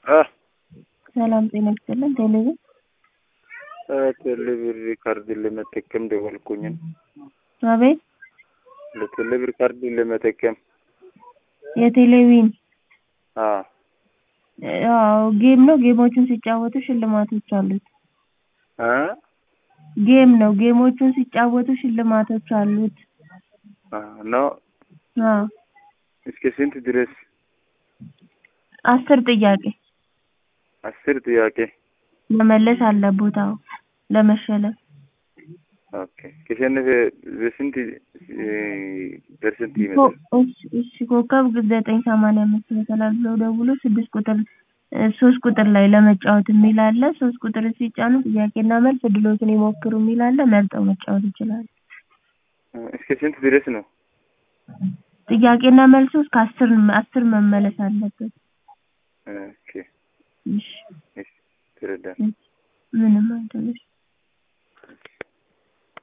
አ ሰላም ጤና ይስጥልን። ቴሌቪዥን ቴሌብር ካርድ ለመጠቀም ደወልኩኝ። አቤት ለቴሌብር ካርድ ለመጠቀም የቴሌቪዥን አ አዎ ጌም ነው። ጌሞቹን ሲጫወቱ ሽልማቶች አሉት። አ ጌም ነው። ጌሞቹን ሲጫወቱ ሽልማቶች አሉት። አ ነው አዎ እስከ ስንት ድረስ? አስር ጥያቄ አስር ጥያቄ። መመለስ አለቦት። አዎ ለመሸለም ኦኬ ከሸነፈ በስንት ፐርሰንት ይመጣል? እሺ እሺ ኮከብ ዘጠኝ ሰማንያ አምስት ይመሰላል ብለው ደውሎ ስድስት ቁጥር ሶስት ቁጥር ላይ ለመጫወት የሚል አለ። ሶስት ቁጥር ሲጫኑ ጥያቄና መልስ እድሎትን ይሞክሩ የሚል አለ። መርጠው መጫወት ይችላሉ። እስከ ስንት ድረስ ነው? ጥያቄና መልሱ እስከ አስር አስር መመለስ አለበት። ኦኬ እሺ እሺ ትረዳል። ምንም አይደለሽ።